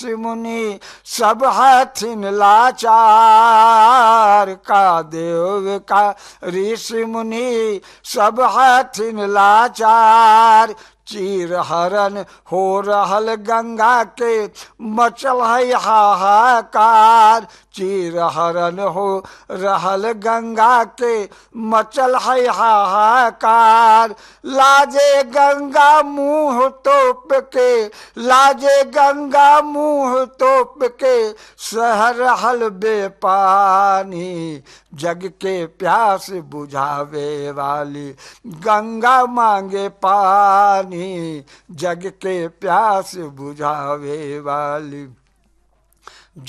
ऋषि मुनि सब हथिन लाचार का देव का ऋषि मुनि सब हथिन लाचार चीर हरण हो रहल गंगा के मचल है हाहाकार चीर हरण हो रहल गंगा के मचल है हाहाकार लाजे गंगा मुंह तोप के लाजे गंगा मुंह तोप के सह रहल बेपानी जग के प्यास बुझावे वाली गंगा मांगे पानी जग के प्यास बुझावे वाली